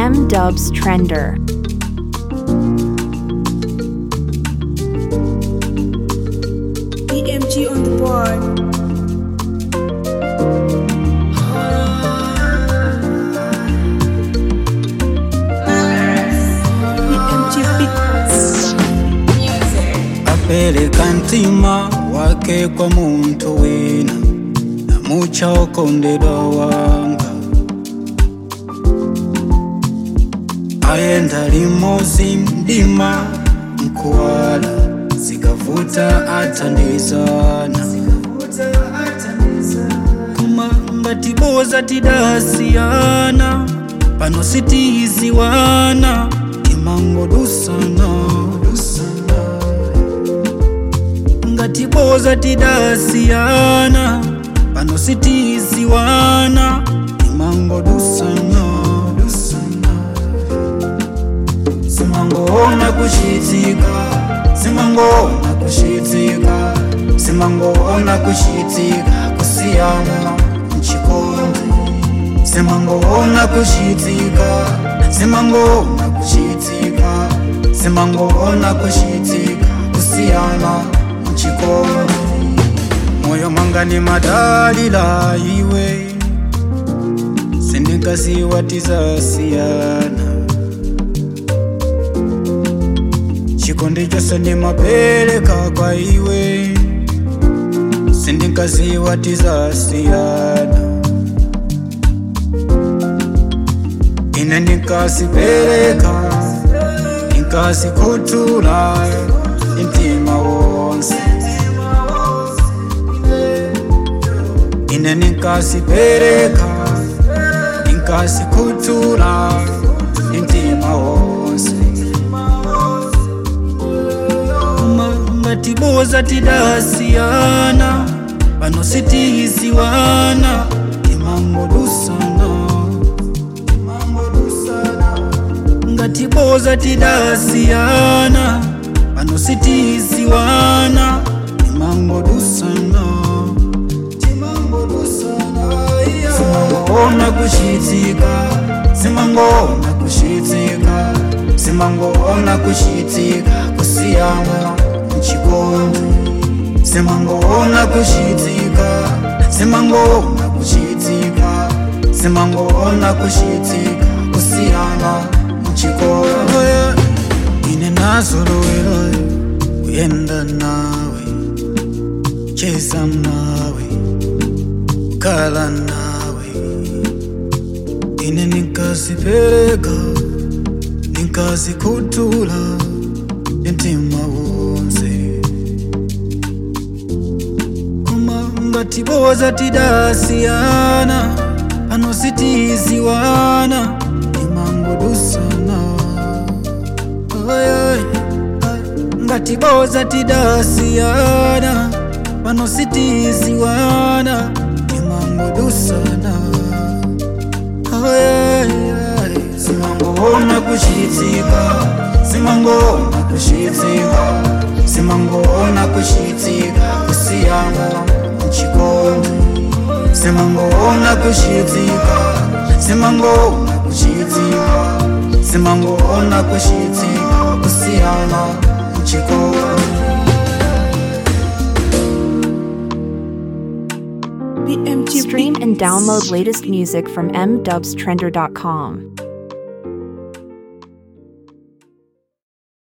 M Dubs Trender. BMG on the board. BMG Beats. apeleka ntima wake kwa muntu wina namucha okondedwa wanga ayenda limozi mdima mkuwala zikavuta atandizana koma ngatiboza tidasiyana pano sitiziwana timangodusana ngatiboza tidasiyana pano sitiziwana timangodusana simangoona kuchitika simangoona kuchitika simangoona kuchitika kusiyana mchikondi simangoona kuchitika simangoona kuchitika simangoona kuchitika kusiyana mchikondi moyo mwanga ni madalila iwe sindingaziwa tizasiyana chikondi chose ndimapereka kwa iwe sindingaziwa tizasiyana ine ndikasipereka ndikasikutula mtima wonse ine ndikasipereka ndikasikutula mtima wonse uma ngatiboza tidasiyana pano sitiziwana timangodusana ngatiboza tidasiyana pano sitiziwana timangodusana simangoona kuchitika simangoona kuchitika simangoona kuchitika kusiyana mchikondi simangoona kuchitika simangoona kuchitika simangoona kuchitika kusiyana mchikondi ine nazolowera kuyenda nawe cheza nawe kukala nawe ine nikasipereka nikasikutula mtima wonse koma ngatiboza tidasiyana pano sitiziwana timangodusana Ay, ay, ay. ngatiboza tidasiyana pano sitiziwana timangodusana Ay, ay, ay. simangoona kuchitika simangoona kuchitika simangoona kuchitika kusiyana mchikondi simangoona kuchitika simangoona kuchitika simangoona kuchitika kusiyana mchikondi BMG Stream and Beats. download latest music from mdubstrender.com.